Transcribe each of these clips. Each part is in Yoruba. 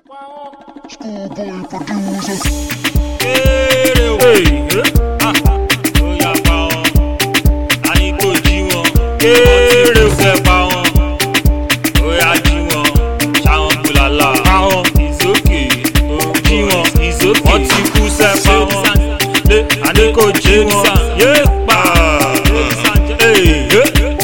Schoolboy producer. Kéré o. Ah, ó yá pa wọn. A ní kó jí wọn. Kéré o. Fẹ́ pa wọn. Ó yá jí wọn. Ṣáwọn kùlàlà. Pa wọn. Ìsókè. Jí wọn. Ìsókè. Wọ́n ti kú sẹ́ pa wọn. Lé a ní kó jí wọn. Yé pa. Hey, yé.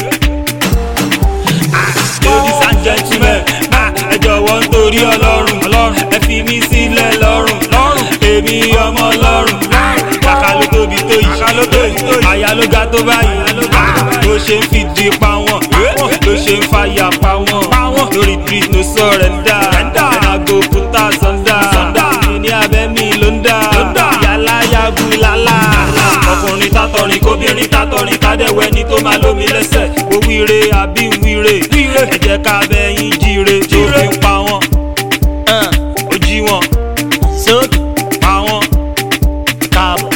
Ladies and gentlemen, ah, ẹ jọ̀wọ́ nítorí ọlọ́run ọlọ́run ẹ fi mí sílẹ̀ lọ́rùn lọ́rùn èmi ọmọ ọlọ́run kàkà ló tóbi tó yìí kàkà ló tóbi tó yìí àyà ló ga tó báyìí ah, ló ṣe ń fìdí pa wọn ló ṣe ń fàyà pa wọn lórí street no sọ̀rẹ́ndà ẹ̀nàgò kúta sọ̀ndà ní abẹ́ mi ló ń dà yàrá yagun lálá ọkùnrin tátọrin kóbìnrin tátọrin kádẹ́wẹ́ ní tó máa lómi lẹ́sẹ̀ ó wíire àbí wíire ẹ jẹ́ ká bẹ́yìn jíire tó fi ń pa wọ́n ó jí wọn sókè pa wọ́n káàbọ̀.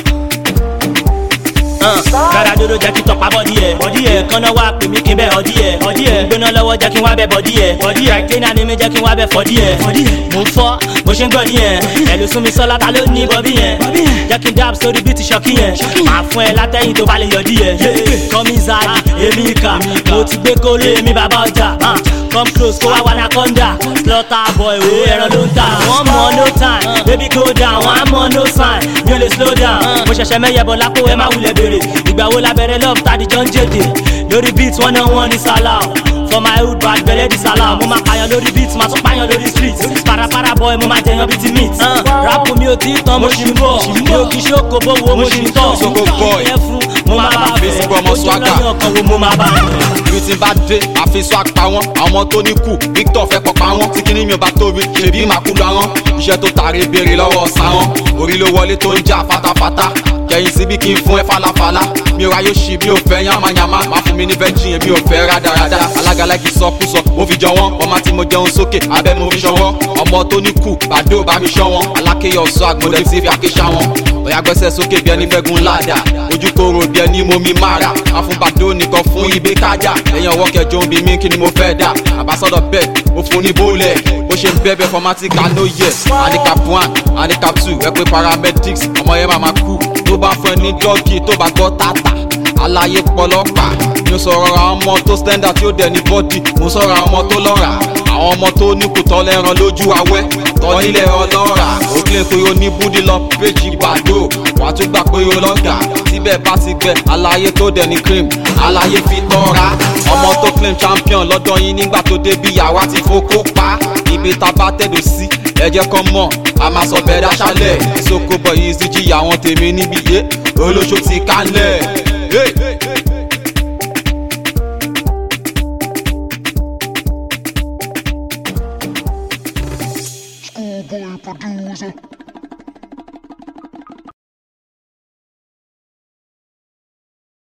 Gbàdá dodo jẹ́ kí tọpa bọ́dí ẹ̀. Bọ́dí ẹ̀ kọ́nà wá pè mí kí n bẹ́ ọdí ẹ̀. Ọdí ẹ̀ gbóná lọ́wọ́ jẹ́ kí n wá bẹ́ bọ́dí ẹ̀. Bọ́dí ẹ̀ kíná ni mi jẹ́ kí n wá bẹ́ fọ́dí ẹ̀. Mo ń fọ́ bó ṣe ń gbọ́dí ẹ̀. Ẹ̀lú sún mi sọ́lá ta ló ní bọ́bí yẹn. Jẹ́ kí n dáàbò sórí bíi ti ṣọ́kí yẹn. Màá fún ẹ látẹ̀yìn tó bá lè yọ̀dí ẹ̀. Kọ́mí Zari, èmi ìkà. Mo ti gbé kólé èmi bàbá ọjà. Come close kó wá wà lákọ́ndà. Slaughter boy wo ẹran ló ń tà. Wọ́n mọ̀ no time, baby go down, wọ́n á mọ̀ no sign. Mi ò lè slow down. Mo ṣẹ̀ṣẹ̀ mẹ́yẹ̀ bọ̀ lápò ẹ má wulẹ̀ béèrè. Ìgbà wo la bẹ̀rẹ̀ love tàdí jọ ń jèdè? Lórí beat wọ́n náà wọ́n ní sálà o. For my hood bad bẹ̀rẹ̀ di sálà o. Mo máa pààyàn lórí beat, máa tún pààyàn lórí street. Parapara boy mo máa jẹyàn bíi ti meat. Rápò mi ò tí ì tán, mo ṣì ń bọ̀. Mi ò kì í ṣókò bówó, mo ṣì ń tọ̀. Ṣoko boy. Ìyẹn fún mo máa bá fẹ́. Fèsì pé ọmọ swagger. Ojú lọ́yàn kan wo mo máa bá fẹ́. ibi tí n bá dé àfi swag pa wọn àwọn ọmọ tó ní kù Victor fẹ́ pọ̀ pa wọn tí kíní mi ò bá tóbi ṣèbí màá kú lọ wọn iṣẹ́ tó tàrí béèrè lọ́wọ́ sáwọn orí ló wọlé tó ń jà fatafata kẹ̀yìn síbi kí n fún ẹ falafala mi ò ráyè ṣì mi ò fẹ́ yamayama má fún mi ní virgin mi ò fẹ́ rádaràda alágàlá kì í sọkúsọ mo fi jọ wọn ọmọ tí mo jẹun sókè abẹ́ mo fi ṣọwọ́ ọmọ tó ní kù bàdó bá mi ṣọ́ wọn alákéyọ̀ swag mo dẹ̀ ti fi àkéṣà wọn ọ̀yà gbẹ́sẹ̀ sókè bí ẹni fẹ́gun ládà ojú kòrò bí ẹni mo mi mára àfúnbàdó nìkan fún ibè kájà ẹ̀yìn ọwọ́ kẹjọ ń bi mí kí ni mo fẹ́ dà àbásọ́dọ̀ bẹ́ẹ̀ mo fún ní bólẹ̀ bó ṣe ń bẹ́ẹ̀ formatic no yes handicap one handicap two ẹ pé paramedics ọmọ yẹn máa ma kú tó bá fún ẹ ní dọ́gì tó bá gbọ́ tààtà aláyé pọlọ́pàá mi ò sọ̀rọ̀ àwọn ọmọ tó standard tí ó dẹ̀ ní bọ́dì mo sọ̀rọ̀ àwọn ọmọ tó lọ́ra àwọn ọmọ tó ní kò tọ́ lẹ́ran lójú awẹ́ tọ́ nílẹ̀ ọlọ́ra ó kílẹ̀ pé ó ní búdí lọ péjì gbàdó wà á tún gbà pé ó lọ́gà síbẹ̀ bá ti gbẹ aláyé tó dẹ̀ ní cream aláyé fi tọ́ra ọmọ tó claim champion lọ́dọ̀ yín nígbà tó débi yàrá ti fokó pa ibi tá a bá tẹ̀dọ̀ sí ẹ jẹ́ kọ́ mọ̀ a máa sọ bẹ́ẹ̀ dáṣálẹ̀ ìsoko bọ̀ yìí sí jìyà àwọn tèmi níbi yé olóṣó ti kálẹ̀. Hey! Schoolboy producer.